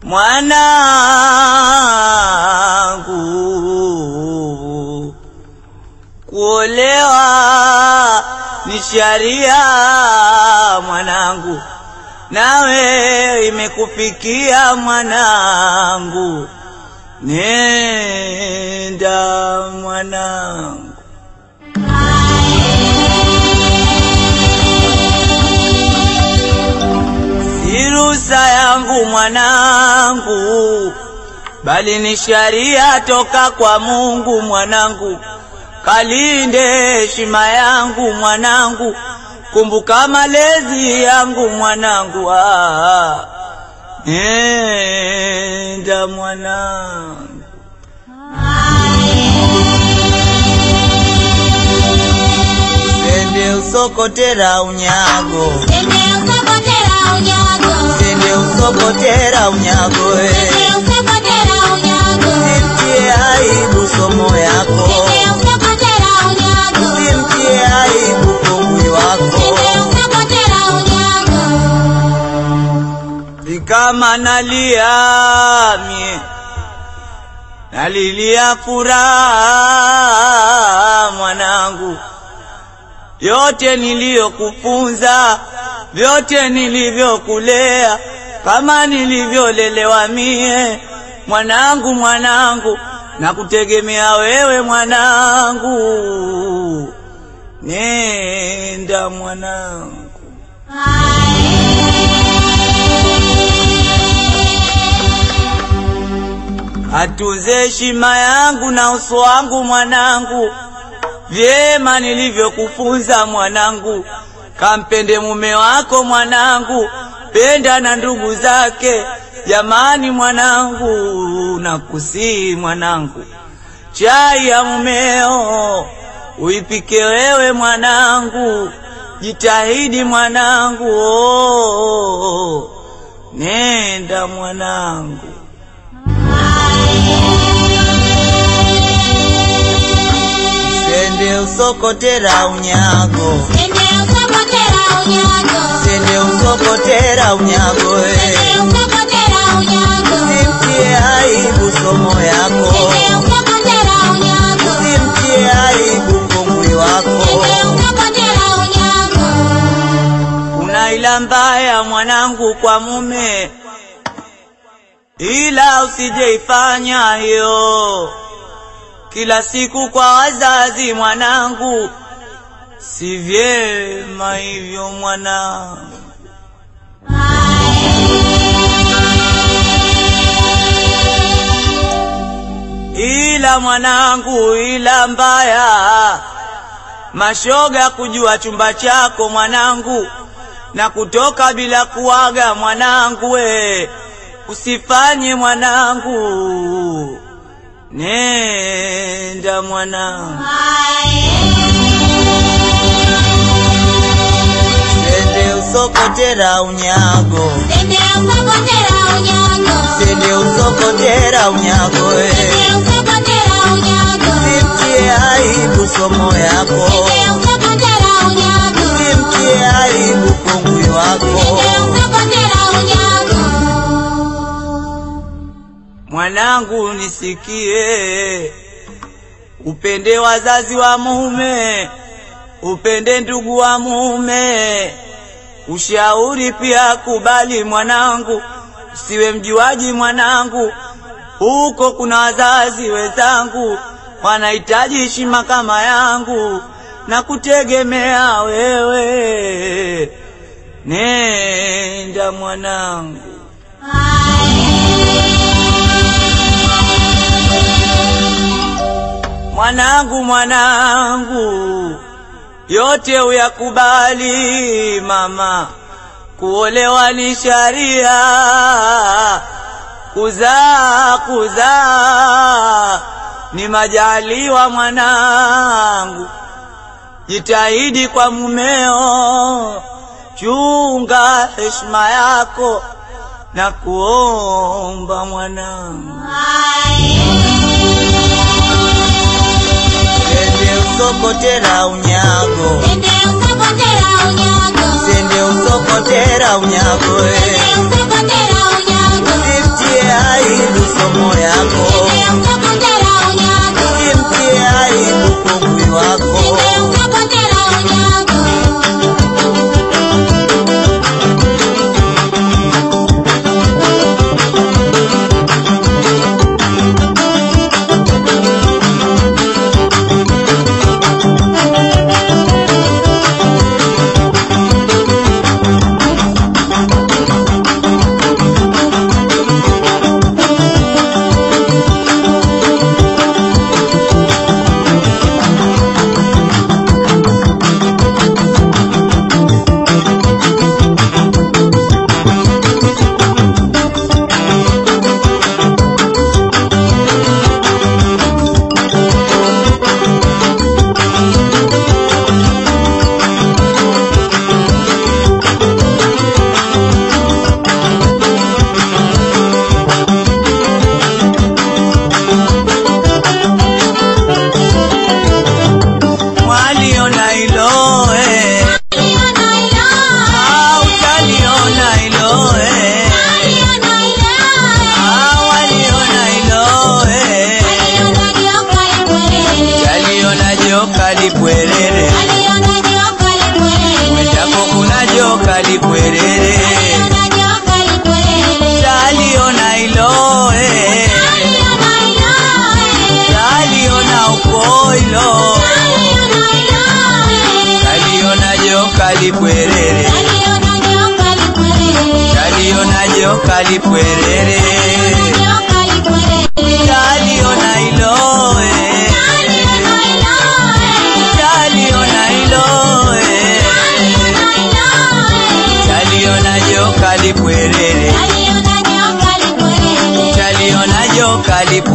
mwanangu, kuolewa ni sharia mwanangu, nawe imekufikia mwanangu, nenda mwanangu. Si ruhusa yangu mwanangu, bali ni sharia toka kwa Mungu mwanangu. Kalinde heshima yangu mwanangu, kumbuka malezi yangu mwanangu. Ah, nenda mwanangu. Sende usokotera unyago, Sende usokotera unyago. sende usokotera unyago, eh. Sende usokotera unyago. Simtie aibu somo yako, Sende usokotera unyago. simtie aibu kongwi wako. Sende usokotera unyago. Ni kama nalia mie, nalilia furaha mwanangu, yote niliyokufunza, vyote nilivyokulea, kama nilivyolelewa mie mwanangu, mwanangu, nakutegemea wewe mwanangu, nenda mwanangu. Atunze heshima yangu na uso wangu mwanangu, vyema nilivyokufunza mwanangu. Kampende mume wako mwanangu, penda na ndugu zake. Jamani mwanangu, nakusihi mwanangu, chai ya mumeo uipike wewe mwanangu, jitahidi mwanangu, oh, nenda mwanangu. Sende usokotera unyago, Sende usokotera unyago. sende usokotera unyago, eh. Sende usokotera unyago. Simtie aibu somo yako, Sende usokotera unyago. simtie aibu kongwi wako. Sende usokotera unyago. Una ila mbaya mwanangu kwa mume, ila usijeifanya hiyo kila siku kwa wazazi mwanangu, si vyema hivyo mwanangu. Ila mwanangu, ila mbaya mashoga kujua chumba chako mwanangu, na kutoka bila kuaga mwanangu, we usifanye mwanangu, nenda mwanangu. Sende usokotera unyago, Sende usokotera unyago. sende usokotera unyago, we Sende usokotera unyago. simtie aibu somo yako, Sende usokotera unyago. simtie aibu kongwi wako. Sende usokotera unyago. Mwanangu nisikie, upende wazazi wa mume, upende ndugu wa mume, ushauri pia kubali mwanangu, usiwe mjuaji mwanangu, huko kuna wazazi wenzangu wanahitaji heshima kama yangu, na kutegemea wewe, nenda mwanangu. Mwanangu, mwanangu, yote uyakubali mama, kuolewa ni sharia, kuzaa kuzaa ni majaliwa mwanangu, jitahidi kwa mumeo, chunga heshima yako na kuomba mwanangu. Sende usokotera unyago, Sende usokotera unyago. sende usokotera unyago, eh. Sende usokotera unyago. Simtie lipwerere nyoka lipwerere. taliona hilo eh. Aliona hilo, eh. taliona hilo eh. Aliona hilo, eh. taliona joka lipwerere Aliona nyoka lipwerere. taliona joka lipwerere